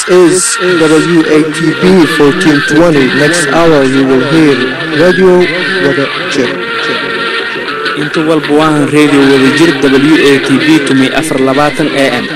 is WATB 1420. Next hour you will hear Radio Wada Jir. inta walba waahan radio wadajir w a t b tumay afar labaatan a m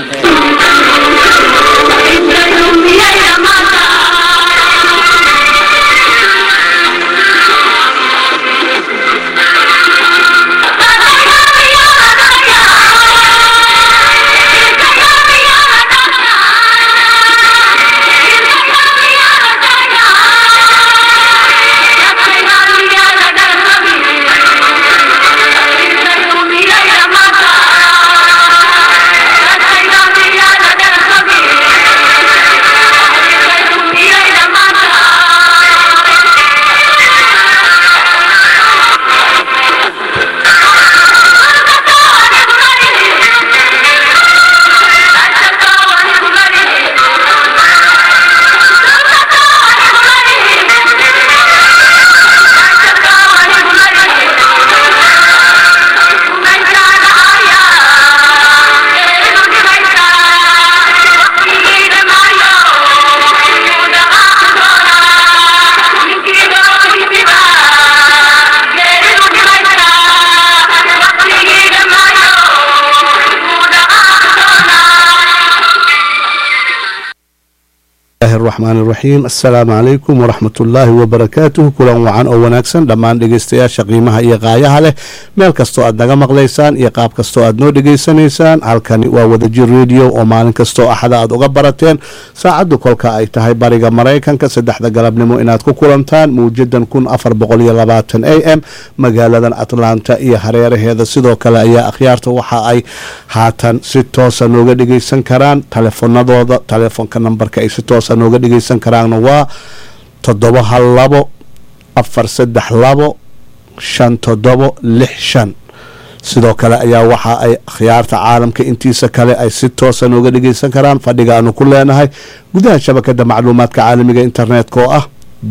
raxmaan raxiim assalaamu calaykum waraxmat ullaahi wabarakaatuh kulan wacan oo wanaagsan dhammaan dhegeystayaasha qiimaha iyo qaayaha leh meel kastoo aad naga maqlaysaan iyo qaab kastoo aad noo dhegeysanaysaan halkani waa wadajir radio oo maalin kastoo axada aad uga barateen saacaddu kolka ay tahay bariga maraykanka saddexda galabnimo inaad ku kulantaan mawjadan kun afar boqol iyo labaatan a m magaaladan atlanta iyo hareeraheeda sidoo kale ayaa akhyaarta waxa ay haatan si toosa nooga dhegeysan karaan telefonadooda telefoonka nambarka ay si toosa nooga dhegeysan karaanna waa toddoba hal labo afar saddex labo shan toddobo lix shan sidoo kale ayaa waxa ay akhyaarta caalamka intiisa kale ay si toosa nooga dhegeysan karaan fadhiga aanu ku leenahay gudaha shabakada macluumaadka caalamiga internetka oo ah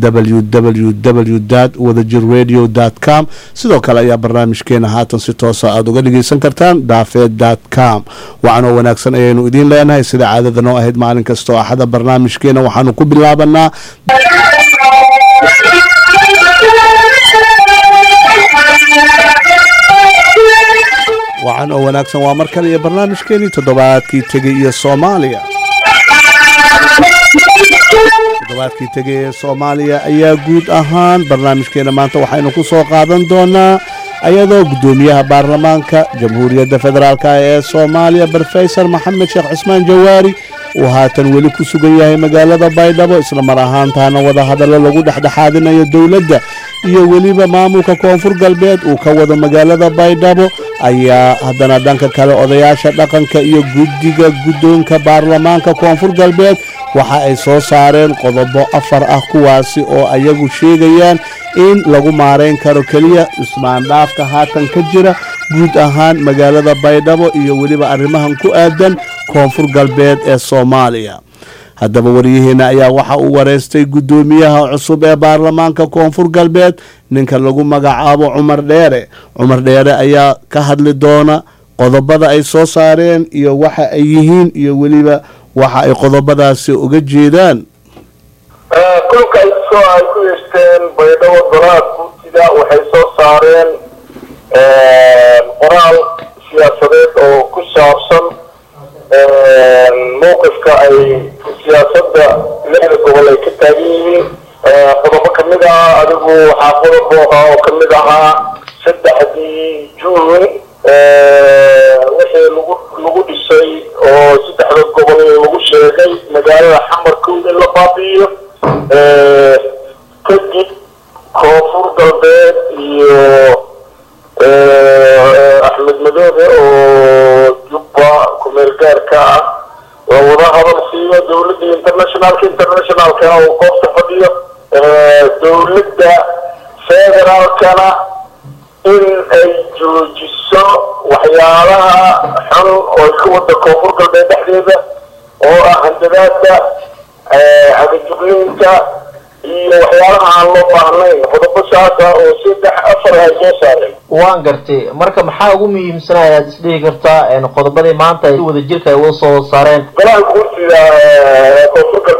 www wadajir radio com sidoo kale ayaa barnaamijkeena haatan si toosa aada uga dhegeysan kartaan daafeed com wacanoo wanaagsan ayaynu idiin leenahay sida caadada noo ahayd maalin kastoo axada barnaamijkeena waxaanu ku bilaabanaa wacan oo wanaagsan waa mar kale iyo barnaamijkeenii toddobaadkii tegey iyo soomaaliya toddobaadkii tegay ee soomaaliya ayaa guud ahaan barnaamijkeena maanta waxaynu ku soo qaadan doonaa ayadoo guddoomiyaha baarlamaanka jamhuuriyadda federaalk ee soomaaliya brofesor maxamed sheekh cusmaan jawaari uu haatan weli ku sugan yahay magaalada baydhabo isla mar ahaantaana wadahadallo lagu dhexdhexaadinayo dowladda iyo weliba maamulka koonfur galbeed uu ka wado magaalada baydhabo ayaa haddana dhanka kale odayaasha dhaqanka iyo guddiga guddoonka baarlamaanka koonfur galbeed waxa ay soo saareen qodobo afar ah kuwaasi oo ayagu sheegayaan in lagu maarayn karo keliya ismaandhaafka haatan ka jira guud ahaan magaalada baydhabo iyo weliba arrimahan ku aadan koonfur galbeed ee soomaaliya haddaba waryaheena ayaa waxa uu wareystay guddoomiyaha cusub ee baarlamaanka koonfur galbeed ninka lagu magacaabo cumar dheere cumar dheere ayaa ka hadli doona qodobada ay soo saareen iyo waxa ay yihiin iyo weliba waxa ay qodobadaasi uga jeedaan kulka ay soo ay ku yeeshteen baydhabo golaha guurtida waxay soo saareen qoraal siyaasadeed oo ku saabsan mowqifka ay siyaasadda lixda gobol ay ka taagan yihiin qodobo kamid ah adigu waxaa qodob oo kamid ahaa saddexdii juun wixii lagu lagu dhisay oo saddexda gobol lagu sheegay magaalada xamarkood in la baabi'iyo kadib koonfur galbeed iyo axmed madoobe oo jubba kumeel gaarka ah la wada hadal siiyo dowladda internationalka internationalkana uu goobta fadhiyo dowladda federaalkana in ay joojiso waxyaalaha xun oo ay ka wada koonfur galbeed dhexdeeda oo ah handadaada cagajugniinta iyo waxyaalaha aan loo baahnayn qodobo saasa oo saddex afar ay soo saareen waan gartay marka maxaa ugu muhiimsanaa ayaad isdhihi kartaa qodobadii maanta ay si wada jirka ay uga soo saareen golaha guurtida koonfur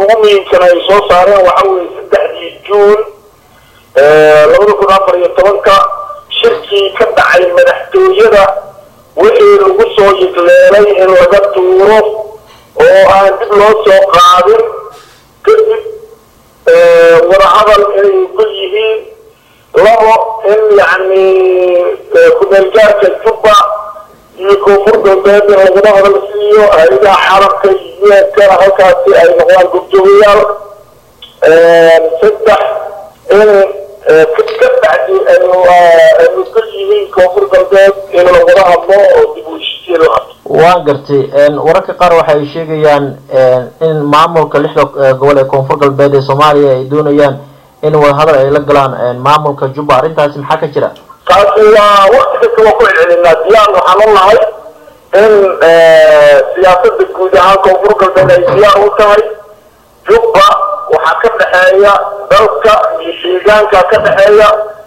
ugu muhiimsan ay soo saareen waxa weeye saddexdii juun labada kun afar iyo tobanka shirkii ka dhacay madaxtooyada wixii lagu soo yigleelay in laga tuuro oo aan dib loo soo qaadin kadib wadahadal inay ogol yihiin labo in yacni ku-meelgaarka jubba iyo koonfur galbeed in lagula hadal siiyo hay-adaha caalamka iyo kana halkaasi ay noqdaan gobjoogayaal saddex in ka bacdi ay ogol yihiin koonfur galbeed in lagula hadlo oo dib u heshiisiin la hadlo waan gartay wararka qaar waxa ay sheegayaan in maamulka lixda gobol ee koonfur galbeed ee soomaaliya ay doonayaan in wadahadal ay la galaan maamulka jubba arrintaasi maxaa ka jira taasi waa wakti kasta waa ku celcelinaa diyaar waxaan u nahay in siyaasada guud ahaan koonfur galbeed ay diyaar u tahay jubba waxaa ka dhexeeya dalka iyo deegaanka ka dhexeeya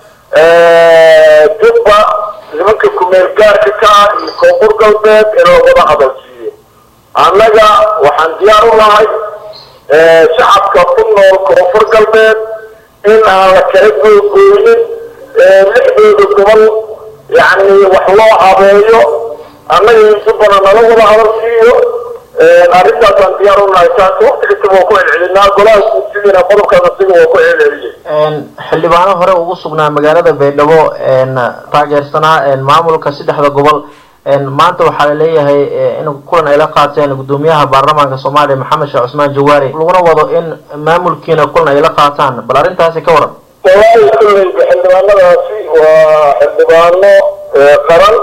jubba nimanka kumeel gaarka ka ah iyo koonfur galbeed in lagula hadal siiyo annaga waxaan diyaar u nahay shacabka ku nool koonfur galbeed in aan la kala googooyin lixdooda gobol yacni wax loo habeeyo annaga iyo jubbana nala wada hadal siiyo arrintaasaan diyaar u nahay taasi wakti kastaba waa ku celcelinaa golaha guursidiina qodobkaas asiga waa ku celceliyey xildhibaano hore ugu sugnaa magaalada baydhabo taageersanaa maamulka saddexda gobol maanta waxaa laleeyahay in kulan ay la qaateen gudoomiyaha baarlamaanka soomaaliya maxamed sheekh cusmaan jawaari laguna wado in maamulkiina kulan ay la qaataan bal arrintaasi ka waran wallaahi kulleyba xildhibaanadaasi waa xildhibaano qaran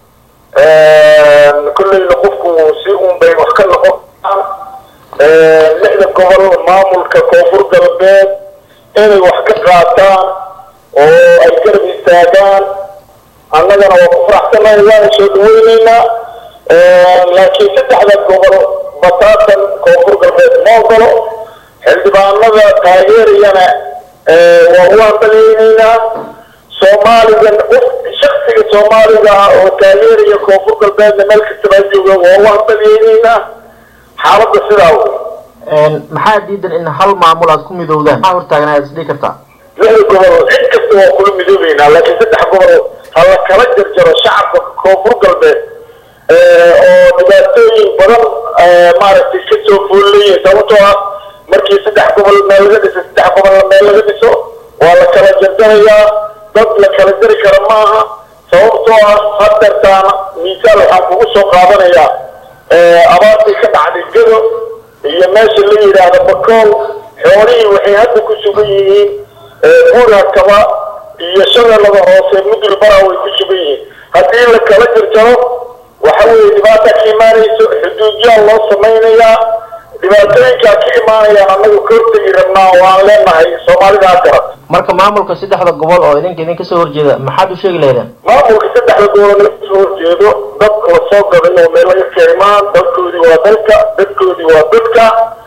kulleyna qofku si un bay wax ka noqon lixda gobol maamulka koonfur galbeed inay wax ka qaataan oo ay garab istaagaan annagana waa ku faraxsanahay waana soo dhaweyneynaa laakiin saddexda gobol bataatan koonfur galbeed ma ogolo xildhibaanada taageerayana waa u hambaleyneynaa soomaaliga shaksiga soomaaliga ah oo taageeraya koonfur galbeedna meel kastaba jooga waa u hambaleyneynaa xaaladda sidaa wey maxaa diidan in hal maamul aad ku midowdaan maxaa hortaagan ayaad isdhihi kartaa lixda gobol cid kasta waa kula midoobeynaa laakiin saddex gobol ha la kala jarjaro shacabka koonfur galbeed oo dhibaatooyin badan maaragtay ka soo foolleeyihin sababtoo ah markii saddex gobol meel laga dhiso saddex gobolna meel laga dhiso waa la kala jarjarayaa dad la kala jari kara maaha sababtoo ah hadeertaana miisaal waxaan kugu soo qaadanayaa abaartii ka dhacday gado iyo meesha la yidhaahdo bakool xoolihii waxay hadda ku sugan yihiin buurhakaba iyo shabeellada hoose mudul bara way ku sugan yihiin haddii la kala jarjaro waxa weeye dhibaata ka imaanayso xuduudyaal loo samaynayaa dhibaatooyinkaa ka imaanayaan annagu ka hortegi rabnaa oo aan leenahay soomaalida ha garat marka maamulka saddexda gobol oo idinka idinka soo horjeeda maxaad u sheegi lahaydeen maamulka saddexda gobol laga soo horjeedo dad la soo gaday oo meel laga keenaan dalkoodii waa dalka dadkoodii waa dadka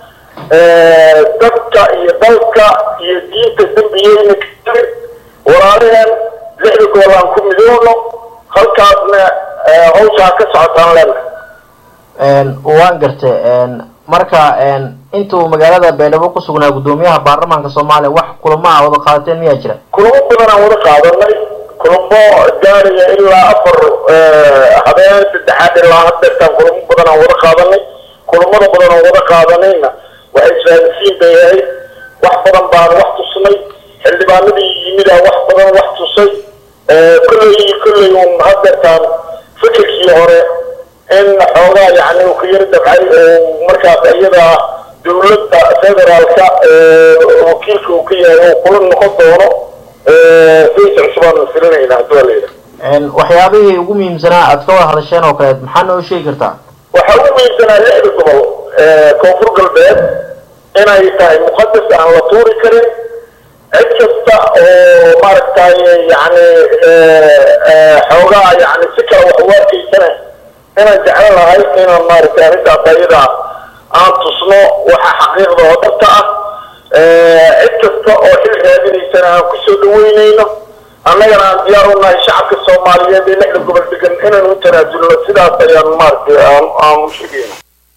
dadka iyo dalka iyo diinta dembiyeyna kale walaalaheen lixda gobol aan ku midoowno halkaasna hawshaa ka socotaan leenahay waan gartay marka intuu magaalada baydhabo ku sugnaa gudoomiyaha baarlamaanka soomaaliya wax kulamo ah wada qaadateen miyaa jira kulamo badan aan wada qaadanay kulamo gaaraya ilaa afar habeen saddexaad ilaa hadeertaan kulamo badan aan wada qaadanay kulamada badan aan wada qaadanayna waxay isfahamsiin bay ahayd wax badan baan wax tusnay xildhibaanadii yimidaa wax badan wax tusay kolley kolley un hadeertaan fikirkii hore in xoogaa yani uu ka yari dabcay oo markaas iyada dawladda federaalka wakiilka uu ka yahay oo kula noqon doono saysa cusubaan filinayna haddii waa layidhaha waxyaabihii ugu muhiimsanaa aad ka wada hadasheen oo kaleed maxaa noo sheegi kartaa waxaa ugu muhiimsanaa lixda gobol koonfur galbeed inay tahay muqadas aan la tuuri karin cid kasta oo maaragtay yani xoogaa yani si kale wax u arkaysana inaan jeclan lahay inaan maaragtay arrintaas ayada aan tusno waxa xaqiiqda oo dhabta ah cid kasta oo xil raadinaysana aan kusoo dhaweynayno annagana aan diyaar u nahay shacabka soomaaliyeed ee lixda gobol degan inaan u tanaasulno sidaas ayaan maaragtay aan aan u sheegayna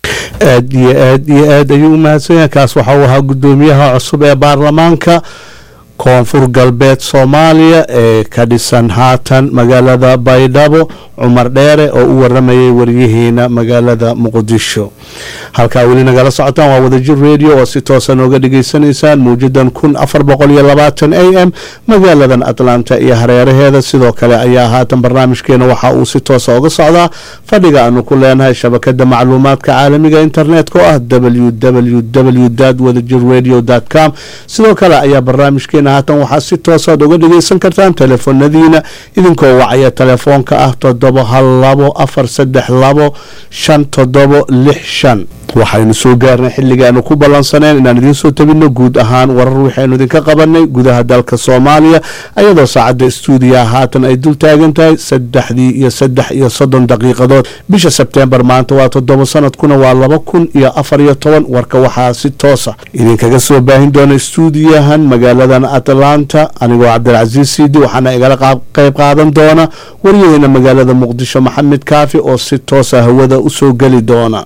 aad iyo aad iyo aad ayuu u mahadsan yahay kaas waxa uu ahaa guddoomiyaha cusub ee baarlamaanka koonfur galbeed soomaaliya ee ka dhisan haatan magaalada baydhabo cumar dheere oo u waramayay waryaheena magaalada muqdisho halkaa weli nagala socotaan waa wadajir radio oo si toosa nooga dhagaysanaysaan mawjadan kun afar boqol iyo labaatan a m magaaladan atlanta iyo hareeraheeda sidoo kale ayaa haatan barnaamijkeena waxa uu si toosa uga socdaa fadhiga aanu ku leenahay shabakada macluumaadka caalamiga internetka oo ah www wadajir radio com sidoo kale ayaa barnaamijkeena haatan waxaa si toosaad uga dhagaysan kartaan telefoonadiina idinkoo wacaya telefoonka ah toddoba hal labo afar saddex labo shan toddobo lix shan waxaynu soo gaarnay xilliga aanu ku ballansaneen inaan idiin soo tabino guud ahaan warar waxaynu idinka qabanay gudaha dalka soomaaliya ayadoo saacadda stuudiyaha haatan ay dul taagan tahay saddexdii iyo saddex iyo soddon daqiiqadood bisha sebteembar maanta waa toddoba sanadkuna waa laba kun iyo afar iyo toban warka waxaa si toosa idinkaga soo baahin doona stuudiyahan magaaladan atlanta anigoo cabdilcasiis siidi waxaana igala qayb qaadan doona waryaheena magaalada muqdisho maxamed kaafi oo si toosa hawada usoo geli doona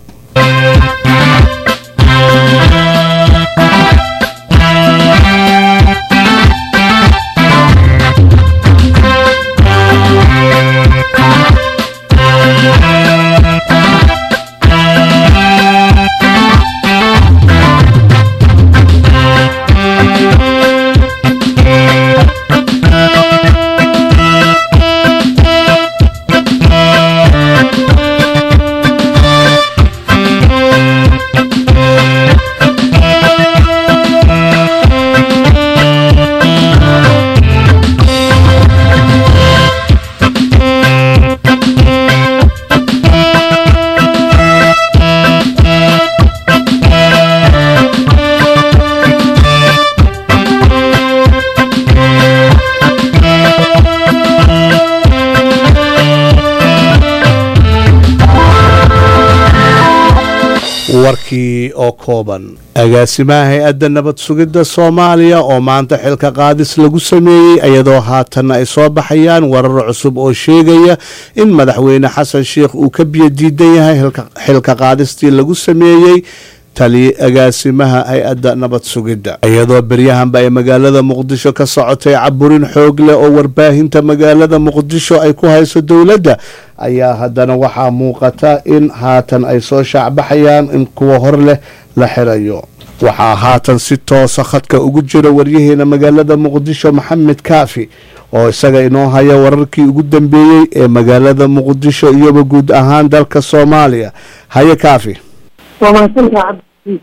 warkii oo kooban agaasimaha hay-adda nabad sugidda soomaaliya oo maanta xilka qaadis lagu sameeyey iyadoo haatanna ay soo baxayaan warar cusub oo sheegaya in madaxweyne xasan sheikh uu ka biyo diidan yahay xilka qaadistii lagu sameeyey tali agaasimaha hay-adda nabad sugidda iyadoo beryahanba ay magaalada muqdisho ka socotay caburin xoog leh oo warbaahinta magaalada muqdisho ay ku hayso dowladda ayaa haddana waxaa muuqata in haatan ay soo shaacbaxayaan in kuwa hor leh la xirayo waxaa haatan si toosa khadka ugu jira waryaheena magaalada muqdisho maxamed kaafi oo isaga inoo haya wararkii ugu dambeeyey ee magaalada muqdisho iyoba guud ahaan dalka soomaaliya haye kaafi waa mahadsantaha cabdisiis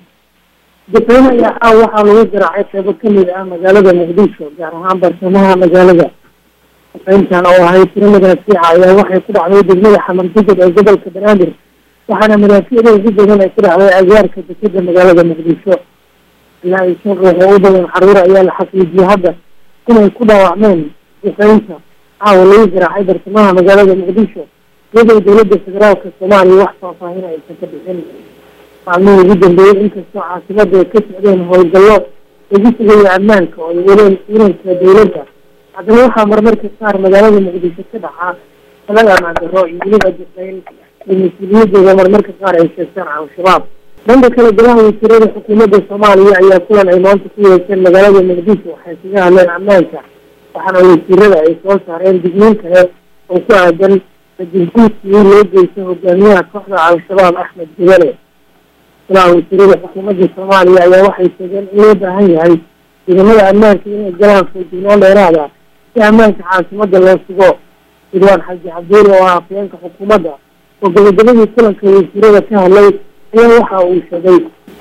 difeyn ayaa caaw waxaa lagu garaacay qeybo kamid ah magaalada muqdisho gaar ahaan bartamaha magaalada difeyntan oo ahayd tiro madaafiica ayaa waxay ku dhacday degmada xamar jajab ee gobolka banaadir waxaana madaafiicda ugu badan ay ku dhacday agaarka dekeda magaalada muqdisho ilaa iyo shan ruux oo u badan xaruur ayaa la xaqiijiyey hadda inay ku dhaawacmeen difeynta caawa lagu garaacay bartamaha magaalada muqdisho iyadoo dowladda federaalka soomaaliya wax faahfaahin aysan ka bixin maalmihii ugu dambeeyey inkastoo caasimada ay ka socdeen howlgallo lagu sugayo ammaanka oo ay waleen ciidanka dowladda haddana waxaa marmarka qaar magaalada muqdisho ka dhacaa talada amaan darro iyo weliba difeyn ay mas-uuliyadooda marmarka qaar ay sheegtaan al-shabaab dhanka kale golaha wasiirada xukuumadda soomaaliya ayaa kulan ay maanta ku yeesheen magaalada muqdisho waxay kaga hadleen ammaanka waxaana wasiirada ay soo saareen digniin kale oo ku aadan rajulguudkii loo geystay hogaamiyaha kooxda al-shabaab axmed jabale golaha wasiirada xukuumadda soomaaliya ayaa waxay sheegeen in loo baahan yahay ciidamada ammaanka inay galaan foojignaan dheeraada si ammaanka caasimada loo sugo ridwaan xaji cabdiil oo ah afyeenka xukuumadda oo gabagabadii kulanka wasiirada ka hadlay ayaa waxa uu sheegay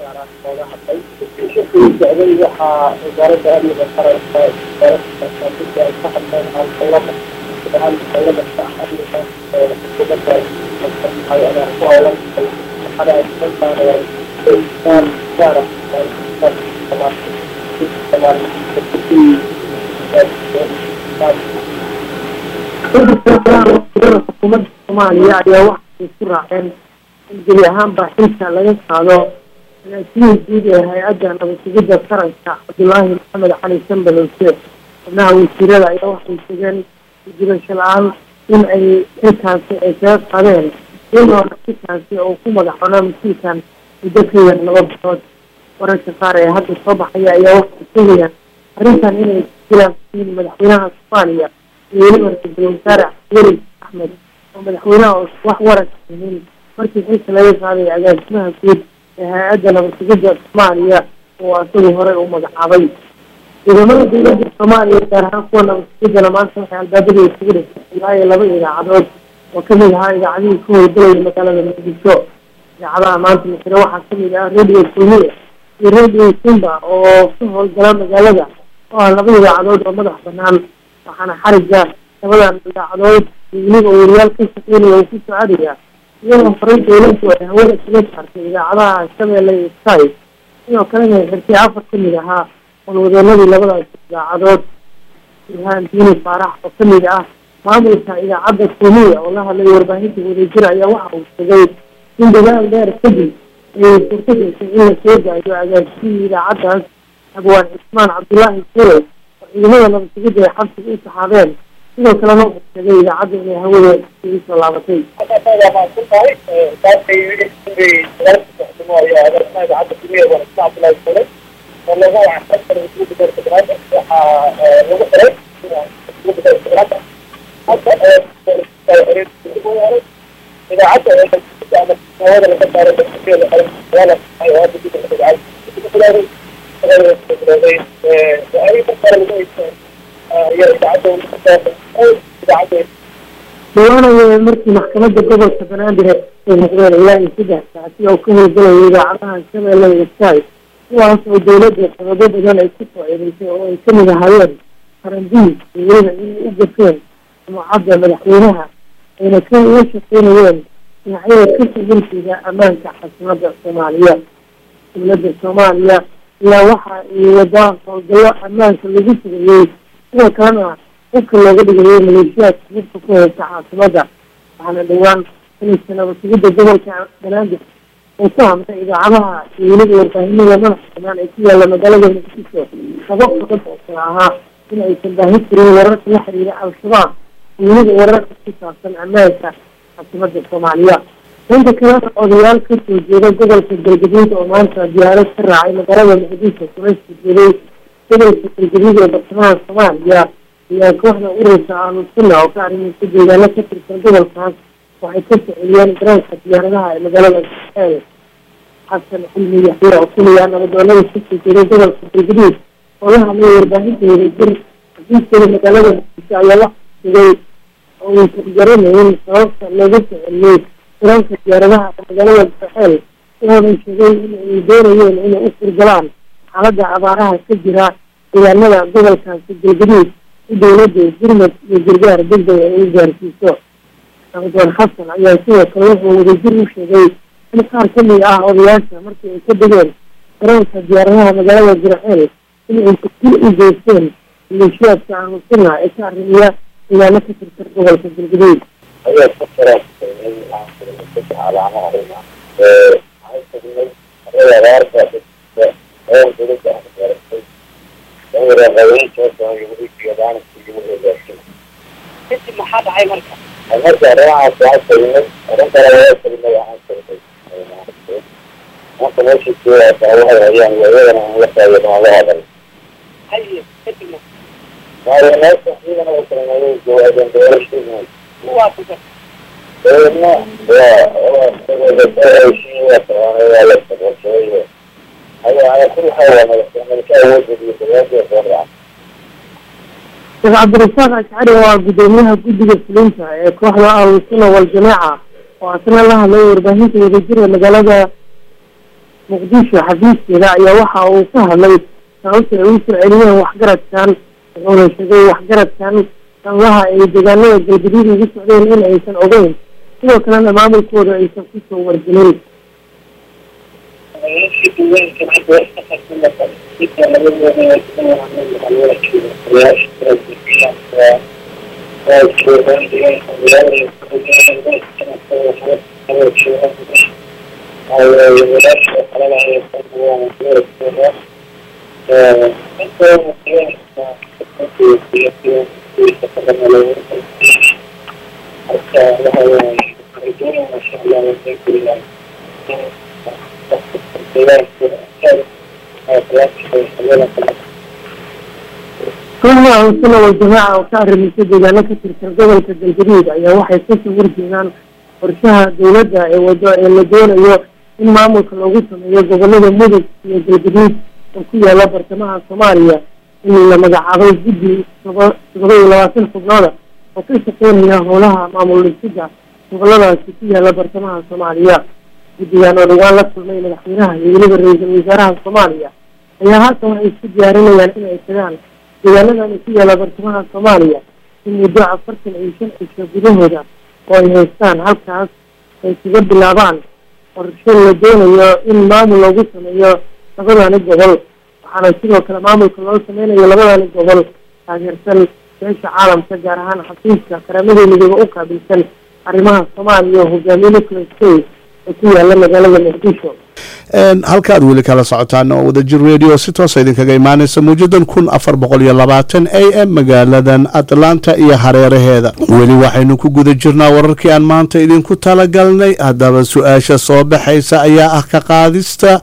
socday waxaa wasaaradda amniga qaranka wasaaradda ay ka hadleen howlgallada howlgallada amniga xukuumadda ayaa ku howlan waxaana ay soo saareen gaar gaar xukuumadda soomaaliya ayaa waxay ku raaceen in gebi ahaanba xilka laga qaado agaasimihi guud ee hay-adda nabadsugidda qaranka cabdulaahi maxamed cali sanbalowse xubnaha wasiirada ayaa waxay sheegeen gudibasho la-aan in ay xilkaasi ay kaga qaadeen iyadoona xilkaasi oo ku magacoona mas-uulkan muddo ka yar laba bilood wararka qaar ee hadda soo baxaya ayaa waxay sheegayaan arrintan inay jilaan yihiin madaxweynaha soomaaliya iyo weliba ra-iisul wasaare weli axmed oo madaxweynaha oo wax waranka yihiin markii xilka laga qaaday agaasimaha guud ee hay-adda nabadsugidda soomaaliya oo asagu horey u magacaabay ciidamada dowladda soomaaliya gaar ahaan kuwa nabadsugidana maanta waxay albaabada isugu dhigtay ilaa iyo laba idaacadood oo kamid ahaa idaacadihii ka howlgalaya magaalada muqdisho idaacadaha maanta misre waxaa kamid ah radio kulmiye iyo radio simba oo ka howlgala magaalada oo ah laba idaacadood oo madax banaan waxaana xariga labadan idaacadood iyo weliba wariyaal ka shaqeynaya uu ku socodaya iyadoo horey dowladdu ay hawada kaga saartay idaacadaha shabeelle iyo sky sidoo kalena ay xirtay afar kamid ahaa walwadeenadii labadaas idaacadood ilhaan diini faarax oo kamid ah maamulka idaacadda kumiya oo la hadlay warbaahinta wadajir ayaa waxa uu sheegay in dadaal dheer kadib ay suurto gashay in la soo daayo agaasihii idaacaddaas abwaan cismaan cabdullaahi sule oo ciidamada nabadsugidda ay xabsiga u saxaabeen sidoo kalena uu sheegay idaacadda inay hawada isugu soo laabatay dhawaanaya markii maxkamadda gobolka banaadir ay noqdeen ilaa iyo saddex saacsi oo ka howlgalaya idaacadaha shabeelle iyo sky kuwaas oo dowladda sababo badan ay ku soo eedeysay oo ay kamid ahaayeen farandiis iyo weliba inay u gafeen sumcadda madaxweynaha ayna ka uga shaqeynayeen dhinacyada ka sugulsiga ammaanka caasimada soomaaliya dowladda soomaaliya ayaa waxa ay wadaa howlgallo ammaanka lagu sugayey sidoo kalena dadka looga dhigayo maleeshiyaadka hubka ku haysta caasimada waxaana dhowaan xiliska nabadsugidda gobolka banaadir uu ku hamtay idaacadaha iyo weliba warbaahinada madaxa banaan ee ku yaalla magaalada muqdisho laba qodob oo kale ahaa in aysan baahin karin wararka la xiriira al-shabaab iyo weliba wararka ku saabsan ammaanka caasimada soomaaliya dhanka kalena odayaal kasoo jeeda gobolka galgaduud oo maanta diyaarad ka raacay magaalada muqdisho kuna soo jeeday gobolka galgaduud ee bartamaha soomaaliya ayaa kooxda ururka ahlusunna oo ka arrimaysa deegaano ka tirsan gobolkaas waxay ka soceliyeen garoonka diyaaradaha ee magaalada el xasan xilmi yaxya oo kuliya nabadoonada kasoo jeeday gobolka galgaduud oo la hadlay warbaahinta wadajir xafiiskooda magaalada muqdisho ayaa wax sigay oo uusan garanayn sababta looga soceliyey garoonka diyaaradaha ee magaalada baxeel wuxuuna sheegay in ay doonayeen inay u furgalaan xaaladda abaaraha ka jira deegaanada gobolkaasi galgaduud si dowladda gurmad iyo gargaar degdeg ay u gaarsiiso nabadoon xasan ayaa sidoo kale wuxuu wadajir u sheegay in qaar kamid ah odayaasha markii ay ka degeen garoonka diyaaradaha magaalada jirceel in ay dil u geysteen maleeshiyaadka ahlusunna ee ka arrimiya deegaano ka tirsan gobolka galgaduud ayaa ku jira calaamaha waxay tagnay abaarta oo dowladda ah gaartay dawra qabeyntoodana yuhuudiyadaan yuhuudiyadaashin kadib maxaa dhacay marka marka arrimahaas waxaa tagnay arrin kale waa tagnay waxaan tagnay marka meeshii joogaasa waxay hayaan iyadana aan la taageerno aan la hadal haye kadibna waayo meesha ciidana u tagnay joogaadeen doorashadii kuwaa ku gar dabeedna waa waa la sabashay على كل حال ملكة وجد للبلاد والرعب sheekh cabdirasaaq ashcari waa guddoomiyaha guddiga fulinta ee kooxda ahlusunna waljamaaca oo asna la hadlay warbaahinta wadajira magaalada muqdisho xafiiskeeda ayaa waxa uu ka hadlay sababta ay ugu soo celiyeen waxgaradkan wuxuuna sheegay waxgaradkan sababaha ay deegaanada galgaduud ugu socdeen in aysan ogeyn sidoo kalena maamulkooda aysan kusoo wargelin Thank you. kooxda ahlusuna waljamaaca oo ka arrimaysa deegaano ka tirsan gobolka galgaduud ayaa waxay kasoo horjeedaan qorshaha dowladda ee wado ee la doonayo in maamulka loogu sameeyo gobolada mudug iyo galgaduud oo ku yaala bartamaha soomaaliya in la magacaabay guddi toba todoba iyo labaatan xubnooda oo ka shaqeynaya howlaha maamul dhisida goboladaasi ku yaala bartamaha soomaaliya guddigan oo dhawaan la kulmay madaxweynaha iyo weliba ra-iisul wasaaraha soomaaliya ayaa haatan waxay isku diyaarinayaan in ay tagaan deegaanadan ku yaala bartamaha soomaaliya in muddo afartan iyo shan cisho gudahooda oo ay haystaan halkaas ay kaga bilaabaan qorshe la doonayo in maamul loogu sameeyo labadani gobol waxaana sidoo kale maamulka loo sameynayo labadani gobol taageersan beesha caalamka gaar ahaan xafiiska qaramada midoobe u qaabilsan arrimaha soomaaliya oo hogaamiye nicolas kay oo ku yaala magaalada muqdisho halka aad weli kala socotaan oo wadajir radio si toosa idinkaga imaanaysa mawjadan kun afar boqol iyo labaatan a m magaaladan atlanta iyo hareeraheeda weli waxaynu ku guda jirnaa wararkii aan maanta idinku talagalnay haddaba su-aasha soo baxaysa ayaa ah ka qaadista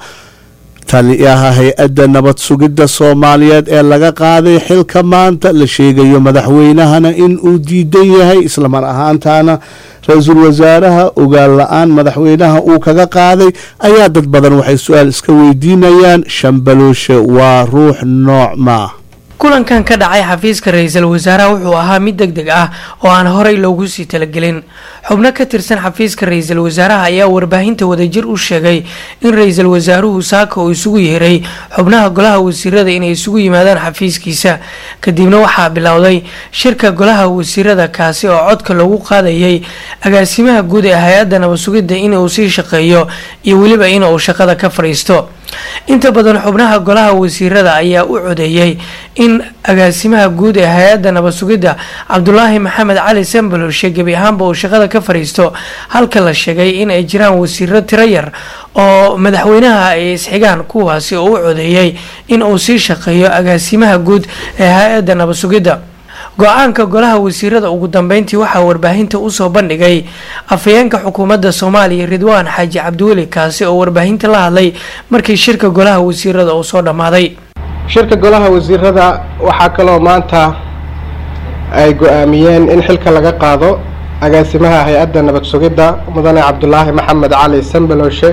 taliyaha hay-adda nabad sugidda soomaaliyeed ee laga qaaday xilka maanta la sheegayo madaxweynahana in uu diidan yahay islamar ahaantaana ra-iisul wasaaraha ogaal la-aan madaxweynaha uu kaga qaaday ayaa dad badan waxay su-aal iska weydiinayaan shambalooshe waa ruux nooc maa kulankan ka dhacay xafiiska ra-iisul wasaaraha wuxuu ahaa mid deg deg ah oo aan horey loogu sii talagelin xubno ka tirsan xafiiska ra-iisul wasaaraha ayaa warbaahinta wadajir u sheegay in ra-iisul wasaaruhu saaka uu isugu yeeray xubnaha golaha wasiirada inay isugu yimaadaan xafiiskiisa kadibna waxaa bilowday shirka golaha wasiirada kaasi oo codka loogu qaadayay agaasimaha guud ee hay-adda nabad-sugidda inuu sii shaqeeyo iyo weliba inuu shaqada ka fadhiisto inta badan xubnaha golaha wasiirada ayaa u codeeyey in agaasimaha guud ee hay-adda nabad sugidda cabdulaahi maxamed cali sambaloshe gebi ahaanba uu shaqada ka fadhiisto halka la sheegay in ay jiraan wasiiro tiro yar oo madaxweynaha ay isxigaan kuwaasi oo u codeeyey in uu sii shaqeeyo agaasimaha guud ee hay-adda nabad sugidda go-aanka golaha wasiirada ugu dambeyntii waxaa warbaahinta usoo bandhigay afhayeenka xukuumadda soomaaliya ridwaan xaaji cabdiweli kaasi oo warbaahinta la hadlay markii shirka golaha wasiirada uu soo dhammaaday shirka golaha wasiirada waxaa kaloo maanta ay go-aamiyeen in xilka laga qaado agaasimaha hay-adda nabad sugidda mudane cabdulaahi maxamed cali sambaloshe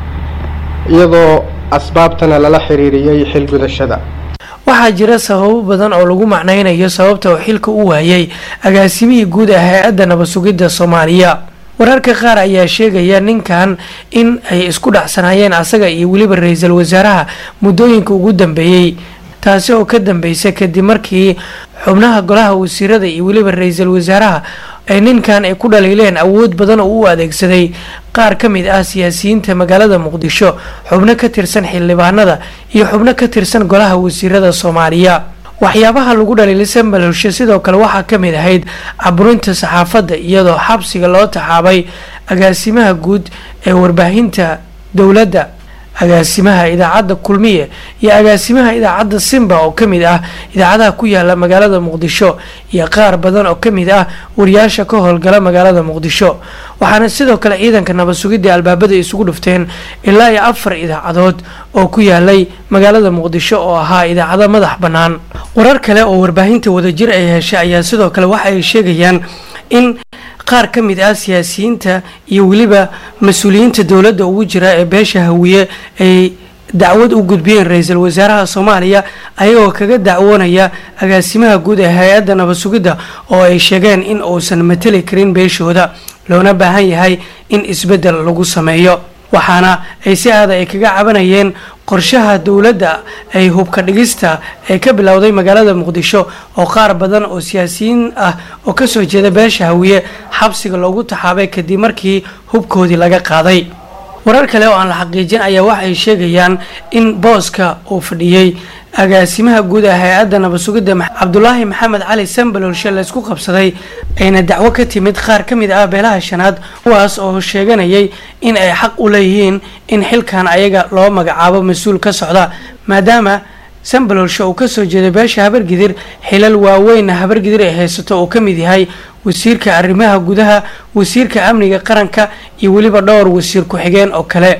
iyadoo asbaabtana lala xiriiriyey xil gudashada waxaa jira sababo badan oo lagu macnaynayo sababta uu xilka u waayay agaasimihii guud ee hay-adda nabad sugidda soomaaliya wararka qaar ayaa sheegaya ninkan in ay isku dhacsanaayeen asaga iyo weliba ra-iisul wasaaraha muddooyinka ugu dambeeyey taasi oo ka dambeysay kadib markii xubnaha golaha wasiirada iyo weliba ra-iisul wasaaraha ay ninkan ay ku dhaliileen awood badan oo u adeegsaday qaar ka mid ah siyaasiyiinta magaalada muqdisho xubno ka tirsan xildhibaanada iyo xubno ka tirsan golaha wasiirada soomaaliya waxyaabaha lagu dhaliilay sambalowshe sidoo kale waxaa ka mid ahayd caburinta saxaafadda iyadoo xabsiga loo taxaabay agaasimaha guud ee warbaahinta dowladda agaasimaha idaacadda kulmiye iyo agaasimaha idaacadda simba oo ka mid ah idaacadaha ku yaala magaalada muqdisho iyo qaar badan oo ka mid ah wariyaasha ka howlgala magaalada muqdisho waxaana sidoo kale ciidanka nabad sugidda albaabada isugu dhufteen ilaa iyo afar idaacadood oo ku yaalay magaalada muqdisho oo ahaa idaacado madax bannaan warar kale oo warbaahinta wadajir ay heshay ayaa sidoo kale waxa ay sheegayaan in qaar ka mid ah siyaasiyiinta iyo weliba mas-uuliyiinta dowladda ugu jira ee beesha hawiye ay dacwad u gudbiyeen ra-iisul wasaaraha soomaaliya ayagoo kaga dacwoonaya agaasimaha guud ee hay-adda nabad sugidda oo ay sheegeen in uusan mateli karin beeshooda loona baahan yahay in isbeddel lagu sameeyo waxaana ay si aada ay kaga cabanayeen qorshaha dowladda ay hubka dhigista ee ka bilowday magaalada muqdisho oo qaar badan oo siyaasiyiin ah oo kasoo jeeda beesha hawiye xabsiga loogu taxaabay kadib markii hubkoodii laga qaaday warar kale oo aan la xaqiijin ayaa waxay sheegayaan in booska uu fadhiyey agaasimaha guud ee hay-adda nabad sugidda cabdulaahi maxamed cali sambalolshe laysku qabsaday ayna dacwo ka timid qaar ka mid ah beelaha shanaad kuwaas oo sheeganayay in ay xaq u leeyihiin in xilkan ayaga loo magacaabo mas-uul ka socda maadaama sambalolshe uu kasoo jeeday beesha habargidir xilal waaweynna habargidir ay haysato uu ka mid yahay wasiirka arrimaha gudaha wasiirka amniga qaranka iyo weliba dhowr wasiir ku-xigeen oo kale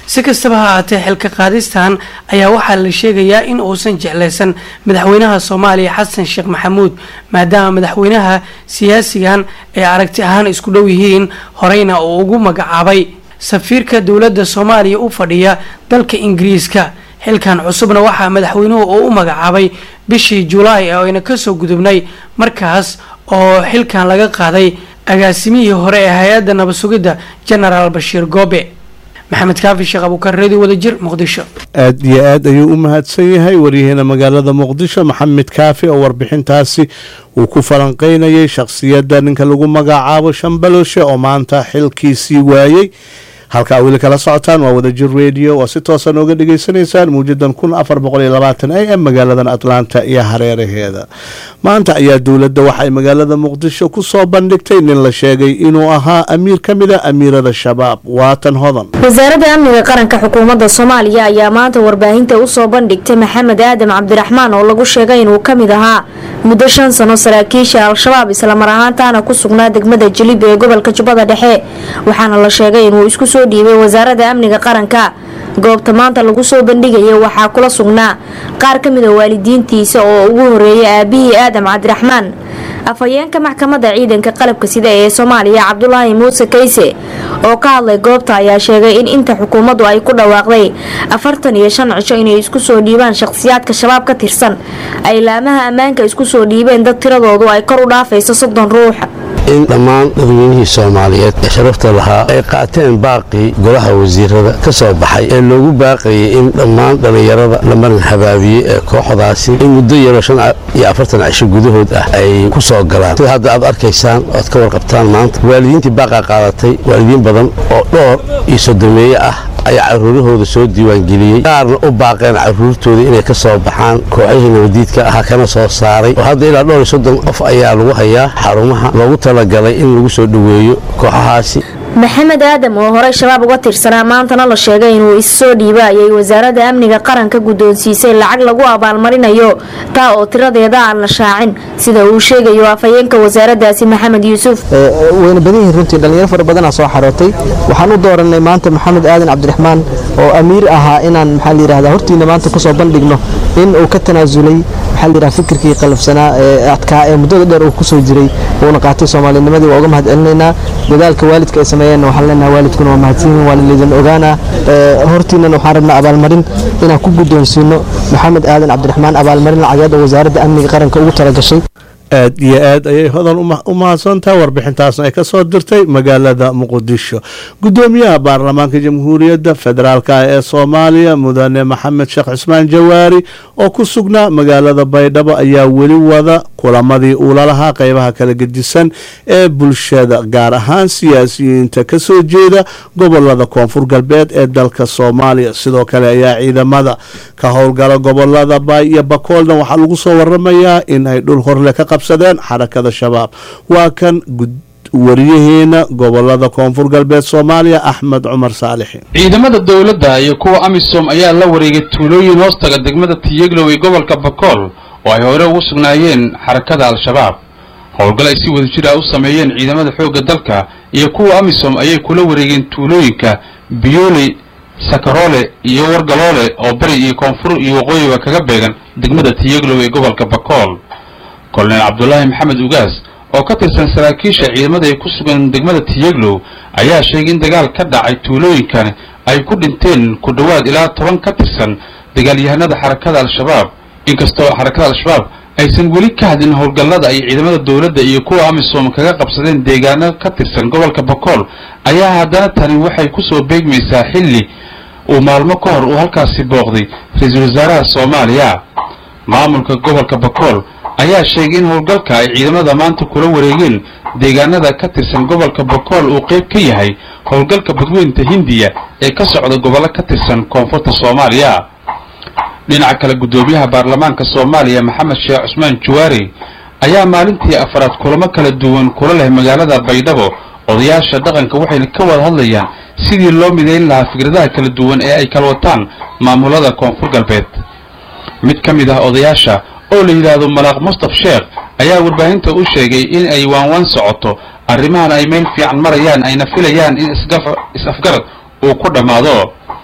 si kastaba ha ahaatee xilka qaadistan ayaa waxaa la sheegayaa in uusan jeclaysan madaxweynaha soomaaliya xasan sheekh maxamuud maadaama madaxweynaha siyaasigan ay aragti ahaan isku dhow yihiin horeyna uu ugu magacaabay safiirka dowladda soomaaliya u fadhiya dalka ingiriiska xilkan cusubna waxaa madaxweynuhu uu u magacaabay bishii julaay oo ayna kasoo gudubnay markaas oo xilkan laga qaaday agaasimihii hore ee hay-adda nabad sugidda genaraal bashiir goobe maxamed kaafi sheekh abuukar redio wadajir muqdisho aad iyo aad ayuu u mahadsan yahay waryaheena magaalada muqdisho maxamed kaafi oo warbixintaasi uu ku falanqeynayay shakhsiyadda ninka lagu magacaabo shambaloshe oo maanta xilkiisii waayey halkaa weli kala socotaan waa wadajir radio oo si toosa nooga dhegaysanaysaan muujadan kun afar boqol iyo labaatan a m magaaladan atlanta iyo hareeraheeda maanta ayaa dowladda waxay magaalada muqdisho ku soo bandhigtay nin la sheegay inuu ahaa amiir ka mid a amiirada shabaab waatan hodan wasaaradda amniga qaranka xukuumadda soomaaliya ayaa maanta warbaahinta usoo bandhigtay maxamed aadam cabdiraxmaan oo lagu sheegay inuu ka mid ahaa muddo shan sano saraakiisha al-shabaab islamar ahaantaana ku sugnaa degmada jilib ee gobolka jubbada dhexe waxaana la sheegay inuu isku soo dhiibay wasaaradda amniga qaranka goobta maanta lagu soo bandhigaya waxaa kula sugnaa qaar ka mid a waalidiintiisa oo ugu horeeyay aabihii aadam cabdiraxmaan afhayeenka maxkamadda ciidanka qalabka sida ee soomaaliya cabdulaahi muuse kayse oo ka hadlay goobta ayaa sheegay in inta xukuumaddu ay ku dhawaaqday afartan iyo shan cisho inay isku soo dhiibaan shaqhsiyaadka shabaab ka tirsan ay laamaha ammaanka isku soo dhiibeen dad tiradoodu ay kor u dhaafayso soddon ruux in dhammaan dadweynihii soomaaliyeed ee sharafta lahaa ay qaateen baaqii golaha wasiirada ka soo baxay ee loogu baaqayay in dhammaan dhallinyarada la marin habaabiyey ee kooxdaasi in muddo yaroo shan iyo afartan cisho gudahood ah ay ku soo galaan sida hadda aad arkaysaan oad ka warqabtaan maanta waalidiintii baaqaa qaadatay waalidiin badan oo dhowr iyo sodomeeye ah ayaa caruurahooda soo diiwaangeliyey qaarna u baaqeen caruurtooda inay ka soo baxaan kooxihii nabadiidka ahaa kana soo saaray oo hadda ilaa dhowr iyo soddon qof ayaa lagu hayaa xarumaha loogu talagalay in lagu soo dhoweeyo kooxahaasi maxamed aadam oo horey shabaab uga tirsanaa maantana la sheegay inuu issoo dhiiba ayay wasaaradda amniga qaranka guddoonsiisay lacag lagu abaalmarinayo taa oo tiradeeda aan la shaacin sida uu sheegayo afhayeenka wasaaraddaasi maxamed yuusuf wayna badan yihiin runtii dhallinyaro fara badanaa soo xarootay waxaan u dooranay maanta maxamed aadan cabdiraxmaan oo amiir ahaa inaan maxaa la yidhahdaa hortiina maanta kusoo bandhigno in uu ka tanaasulay maxaa la yidhaha fikirkii qalafsanaa ee adkaa ee muddada dheer uu kusoo jiray uuna qaatay soomaalinimadii waa uga mahad celinaynaa dadaalka waalidka ay sameeyeenna waxaan leenahay waalidkuna waa mahadsanyihin waa laydin ogaanaa hortiinana waxaan rabnaa abaalmarin inaan ku guddoonsiino maxamed aadan cabdiraxmaan abaalmarin lacageed oo wasaaradda amniga qaranka ugu talagashay aad iyo aad ayay hodan u mahadsantaha warbixintaasna ay ka soo dirtay magaalada muqdisho gudoomiyaha baarlamaanka jamhuuriyadda federaalk ee soomaaliya mudane maxamed sheekh cusmaan jawaari oo ku sugnaa magaalada baydhabo ayaa weli wada kulamadii uula lahaa qeybaha kala gedisan ee bulshada gaar ahaan siyaasiyiinta ka soo jeeda gobolada koonfur galbeed ee dalka soomaaliya sidoo kale ayaa ciidamada ka howlgala gobolada baay iyo bakoolna waxaa lagu soo waramayaa in ay dhul horle ka qabsadeen xarakada shabaab waa kan wariyaheena gobolada koonfur galbeed soomaaliya axmed cumar saalixi ciidamada dowladda iyo kuwa amisom ayaa la wareegay tuulooyin hoostaga degmada tiyeglow ee gobolka bakool oo ay hore ugu sugnaayeen xarakada al-shabaab howlgal ay si wada jir ah u sameeyeen ciidamada xoogga dalka iyo kuwa amisom ayay kula wareegeen tuulooyinka biyooley sakaroole iyo wargaloole oo bari iyo koonfur iyo waqooyiba kaga beegan degmada tiyeglow ee gobolka bakool kolonel cabdulaahi maxamed ugaas oo ka tirsan saraakiisha ciidamada ay ku sugan degmada tiyeglow ayaa sheegay in dagaal ka dhacay tuulooyinkan ay ku dhinteen ku dhowaad ilaa toban ka tirsan dagaalyahanada xarakada al-shabaab inkastoo xarakada al-shabaab aysan weli ka hadlin howlgallada ay ciidamada dowladda iyo kuwa amisom kaga qabsadeen deegaano ka tirsan gobolka bakool ayaa haddana tani waxay kusoo beegmaysaa xilli uu maalmo ka hor uu halkaasi booqday ra-iisul wasaaraha soomaaliya maamulka gobolka bakool ayaa sheegay in howlgalka ay ciidamada maanta kula wareegeen deegaanada ka tirsan gobolka bakool uu qayb ka yahay howlgalka badweynta hindiya ee ka socda gobollo ka tirsan koonfurta soomaaliya dhinaca kale guddoomiyaha baarlamaanka soomaaliya maxamed sheekh cusmaan juwaari ayaa maalintii afaraad kulamo kala duwan kula leh magaalada baydhabo odayaasha dhaqanka waxayna ka wada hadlayaan sidii loo midayn lahaa fikradaha kala duwan ee ay kala wataan maamulada koonfur galbeed mid ka mid ah odayaasha oo la yidhaahdo malaaq mustaf sheekh ayaa warbaahinta u sheegay in ay waanwaan socoto arrimahan ay meel fiican marayaan ayna filayaan in is-afgarad uu ku dhammaado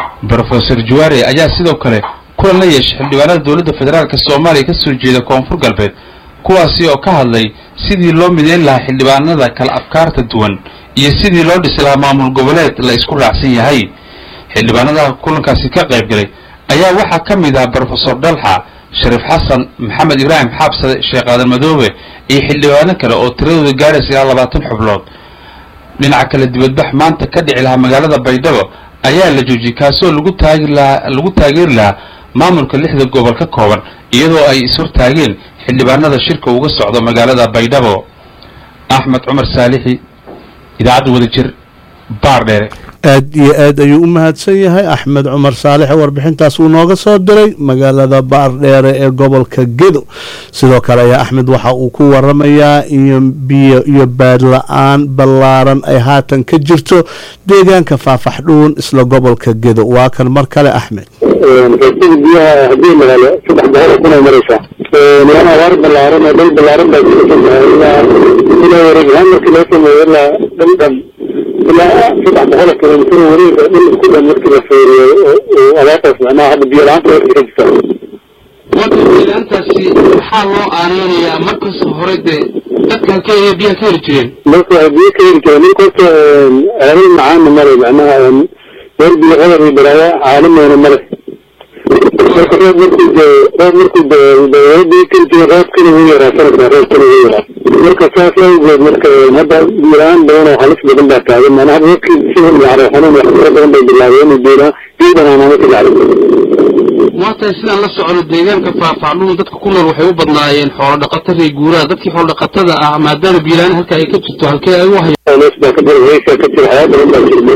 brofesor jawaare ayaa sidoo kale kulan la yeeshay xildhibaanada dowladda federaalk soomaaliya ka soo jeeda koonfur galbeed kuwaasi oo ka hadlay sidii loo mideyn lahaa xildhibaanada kala afkaarta duwan iyo sidii loo dhisi lahaa maamul goboleed la isku raacsan yahay xildhibaanada kulankaasi ka qayb galay ayaa waxaa ka mid ah brofesor dhalxa shariif xasan maxamed ibraahim xaabsade sheekh aadan madoobe iyo xildhibaano kale oo tiradooda gaaraysa ilaa labaatan xubnood dhinaca kale dibadbax maanta ka dhici lahaa magaalada baydhabo ayaa la joojiyey kaasoo lagu taagi lahaa lagu taageeri lahaa maamulka lixda gobol ka kooban iyadoo ay ishortaageen xildhibaanada shirka uga socdo magaalada baydhabo axmed cumar saalixi idaacadda wadajir baar dheere aad iyo aad ayuu u mahadsan yahay axmed cumar saalixe warbixintaas uu nooga soo diray magaalada baardheere ee gobolka gedo sidoo kale ayaa axmed waxa uu ku waramayaa iyo biyo iyo baadla-aan ballaaran ay haatan ka jirto deegaanka faafaxdhuun isla gobolka gedo waa kan mar kale axmed raasida biyaha haddii la helo saddex boqol oo kun ay maraysaa niman abaar ballaaran oo dhul ballaaran baa kusasantahay ilaa ilaa wareegahaan markii loo sameeyo ilaa dhul dhan ilaa saddex boqol oo kilomitir oo wareega dhul isku dhan markii la feeriyo oo abaartaas macnaha hadda biyo la-aanta way ka jirtaa biyo-la-aantaasi maxaa loo aaneynayaa markas hore dee dadka halkee ayay biyaha ka heli jireen marka waxay biyo ka heli jireen ninka horta ceelal macaana male macnaha meel biyo qadar iyo baraaya caalimeena male marka roob markuu dee roob markuu dee biyo keli jira roobkina wuu yaraa sanadkan roobkina wuu yaraa marka saas awgeed marka hadda biyo-la-aan badan oo halis badan baa taagan macnaha hadda dadkii sida iyo xanuun wax fara badan bay bilaabeen inay biyo-la- biyo banaanaama ka dhacday maanta sidaan la socono deegaanka faafacluun dadka ku nool waxay u badnaayeen xoolo dhaqato rey guuraha dadkii xoolo dhaqatada ah maadaama biilaan halka ay ka jirto halkee ay u hayaan neef baa ka jira weysaa ka jira waxyaaba badan baa jira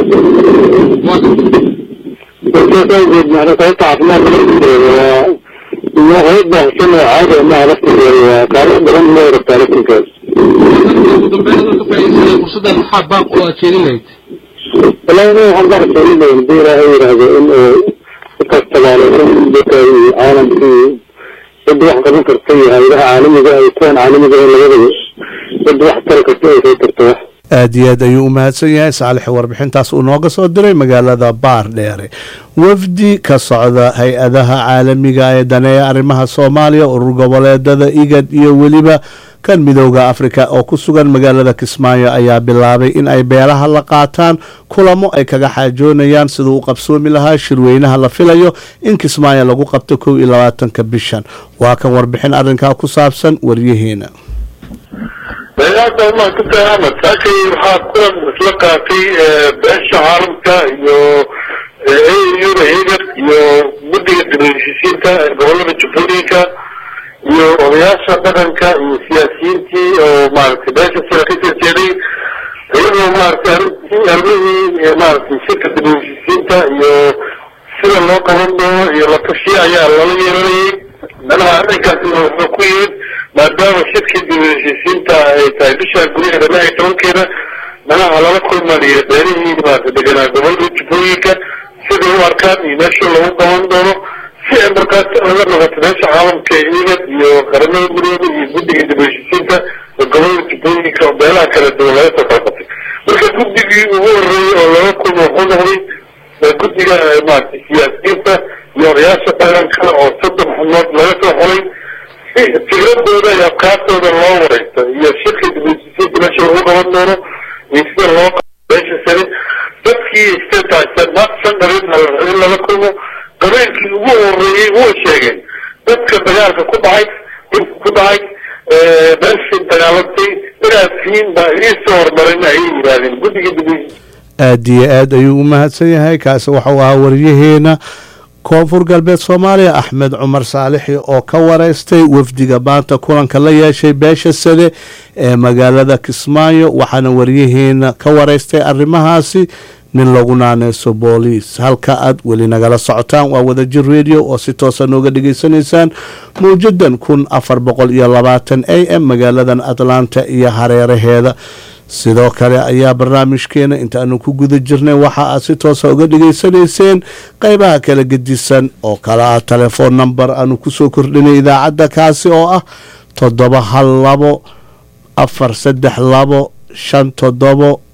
saas awgeed macna sababta caafimaadka laftigeeda waa waa hayad baahsan oo caadi amaha laftigeeda waa qaalo badan loo rabtaa laftinkeeda ugu dambeyn adoo ka faa'iidaysanaya fursaddan maxaa baaq oo aad jeedin lahayd wallahi ina waxaan baa rasuulinayn hadii ilaahay yidhaahdo in uu dadkaas tabaaleysan dadka iyo caalamkii cidda wax qaban karta iyo hayadaha caalamiga iyo kuwan caalamiga ee labadaba cidda wax tari karta ay soo tarto wax aad iyo aad ayuu u mahadsan yahay saalix warbixintaas uu nooga soo diray magaalada baar dheere wafdi ka socda hay-adaha caalamiga ee daneeya arrimaha soomaaliya urur goboleedada igad iyo weliba kan midooda afrika oo ku sugan magaalada kismaayo ayaa bilaabay in ay beelaha la qaataan kulamo ay kaga xaajoonayaan siduu u qabsoomi lahaa shirweynaha la filayo in kismaayo lagu qabto kow iyo labaatanka bishan waa kan warbixin arrinkaa ku saabsan waryaheena meelahaas ma ku tahay ahmed saakay waxaa kulan isla qaatay beesha caalamka iyo auda egar iyo guddiga dibheshiisiinta gobolada jubbooyinka iyo odayaasha dhaqanka iyo siyaasiyiintii oo maaragtay beesha sira ka soo jeeday iyagoo maaragtay arrintii arrimihii maaragtay shirka dibheshiisiinta iyo sida loo qaban doono iyo la tashiya ayaa lala yeelanayay manaha arrinkaasina wuxuu ku yimid maadaama shirkii dibheshiisiinta ay tahay bisha gudaheeda lix iyo tobankeeda manaha lala kulmanayo beelihii maaragtay deganaa gobolada jubbooyinka sida u arkaan iyo meesha lagu qaban doono si ay markaas oga noqoto meesha caalamka igad iyo qaramada gudooda iyo guddiga dibheshiisiinta gobolada jubbooyinka oo beelaha kala duwan laga soo kala qabtay marka guddigii ugu horeeyey oo laga kulmo wuxuu noqday guddiga maaragtay siyaasiyiinta iyo odayaasha dhaqanka oo soddon xubnood laga soo xolay si fikradooda iyo afkaartooda loo wareysto iyo shirka dibheshiisiinta meesha lagu qaban doono iyo sida loo meesha sare dadkii istataagsan maaqsan dhalin in lala kulmo qabeelkii ugu horeeyey wuu sheegeen dadka dagaalka ku dhacay dhibka ku dhacay meeshii dagaalantay inaad tihiin baa idiin soo horumarin ayay yidhaahdeen guddiga dibheshiisiinta aad iyo aad ayuu u mahadsan yahay kaasi waxau ahaa waryaheena koonfur galbeed soomaaliya axmed cumar saalixi oo ka wareystay wafdiga maanta kulanka la yeeshay beesha sade ee magaalada kismaayo waxaana waryaheena ka wareystay arrimahaasi nin lagu naaneyso booliis halka aad weli nagala socotaan waa wadajir radio oo si toosa nooga dhageysanaysaan mawjadan kun afar boqol iyo labaatan a m magaaladan atlanta iyo hareeraheeda sidoo kale ayaa barnaamijkeena intaanu ku guda jirnay waxa aad si toosa uga dhageysanayseen qeybaha kala gedisan oo kale ah telefoon number aanu kusoo kordhinay idaacadda kaasi oo ah toddoba hal labo afar saddex labo shan toddobo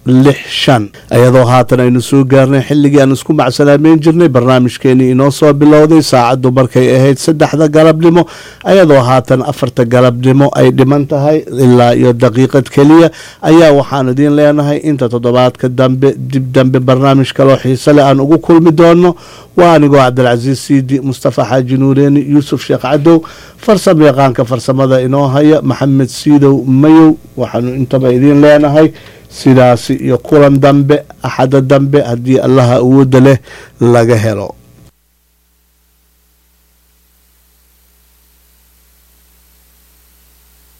lix shan iyadoo haatan aynu soo gaarnay xilligii aan isku macsalaameyn jirnay barnaamijkeenii inoo soo bilowday saacaddu markay ahayd saddexda galabnimo ayadoo haatan afarta galabnimo ay dhiman tahay ilaa iyo daqiiqad keliya ayaa waxaan idiin leenahay inta toddobaadka dambe dib dambe barnaamij kaloo xiise leh aan ugu kulmi doono waa anigoo cabdilcasiis siidi mustafa xaaji nuureeni yuusuf sheekh cadow farsamo yaqaanka farsamada inoo haya maxamed siidow mayow waxaanu intaba idiin leenahay sidaasi iyo kulan dambe axada dambe haddii allaha awoodda leh laga helo